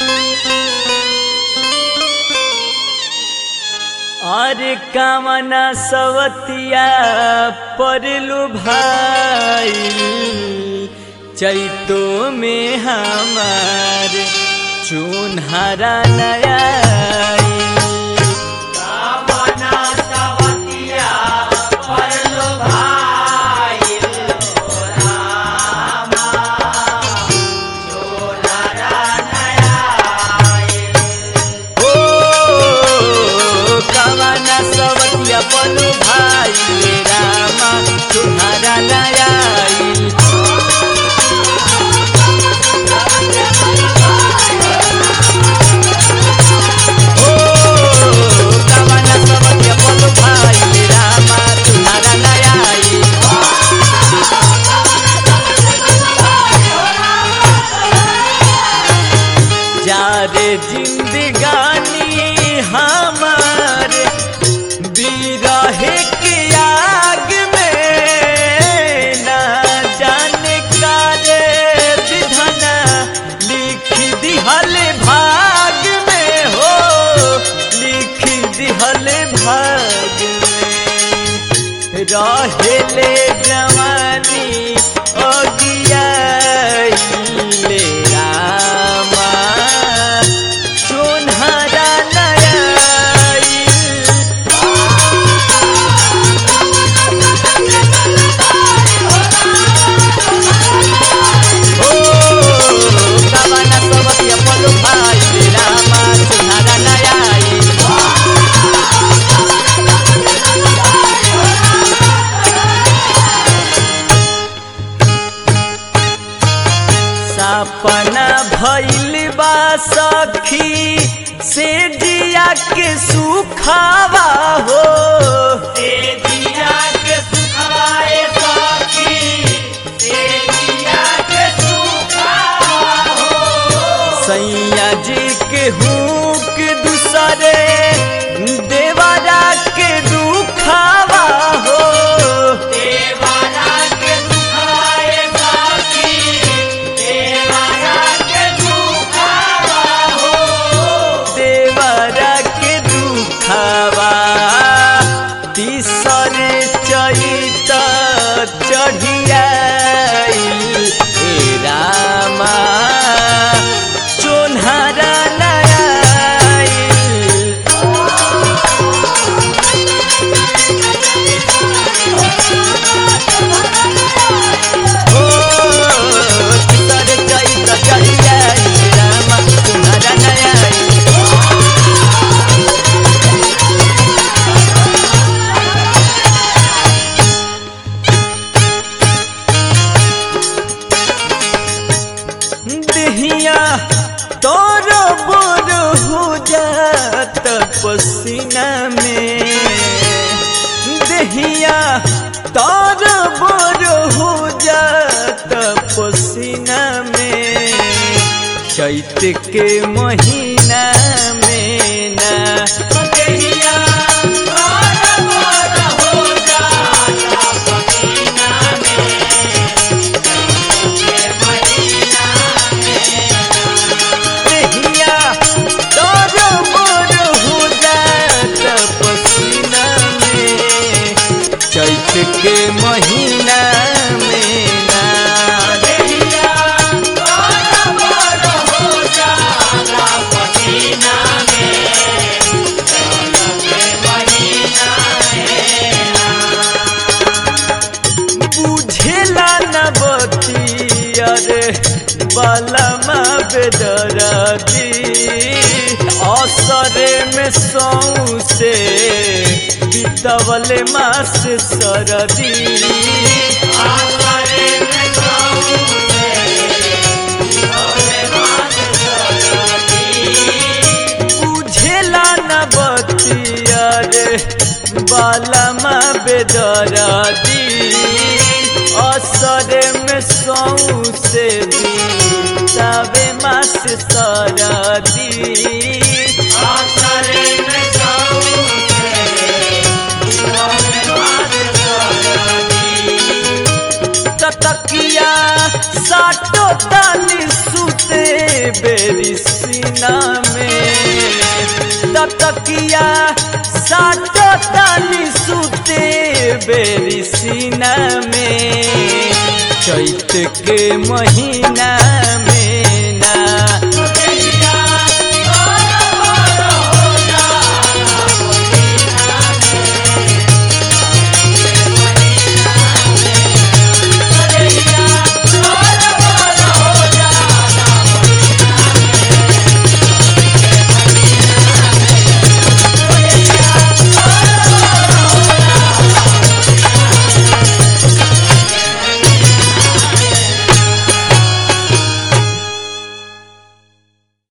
और कामना सवतिया परलु भाई चैतो में हमार चुनहरा नया ओ कामना सवतिया पलु भाई रामा चुनहरा नया ओ कामना सवतिया पलु भाई रामा चुनहरा नया जारे जिंदगानी हमार बिरहे के आग में ना जाने का रे विधना लिख दिहल भाग में हो लिख दिहल भाग में रहेले जवानी अगियाइले रामा चुनहरा नयाई ओ कामना सबतिया पलु भाई रामा चुनहरा नयाई सपना भइल बा सखी से जिया के सुखावा हो से जिया के सुखाए सखी से जिया के सुखावा हो सैया जी के हुक दूसरे देवरा के दुखावा हो देवरा के दुखाए सखी देवरा के दुखावा तीसर चैत चढ़िया रामा चोन्हरा नयाई ओ तीसर चैत चढ़िया रामा चोन्हरा नयाई दहिया तोर बोर हो जात पसीना में दहिया तोर बोर हो जात पसीना में चैत के महीना में ना दहिया तोर बोर हो जात पसीना में देहिया तोर मोर हो जात पसीना में चैत के महीना में ना देहिया तोर मोर हो जात पसीना में बुझेला न बतियरे बलमा बेदरदी असरे में सौसे बितवले मास सरदी असरे में सौसे बितवले मास बुझेला न बतिया रे बालमा बेदरादी असरे में सौसे तबे मास सरदी असरे में सौसे तकिया साटो ताली सुते बेरी सीना में ततकिया साटो तानी सुते बेरी सीना में चैत के महीना में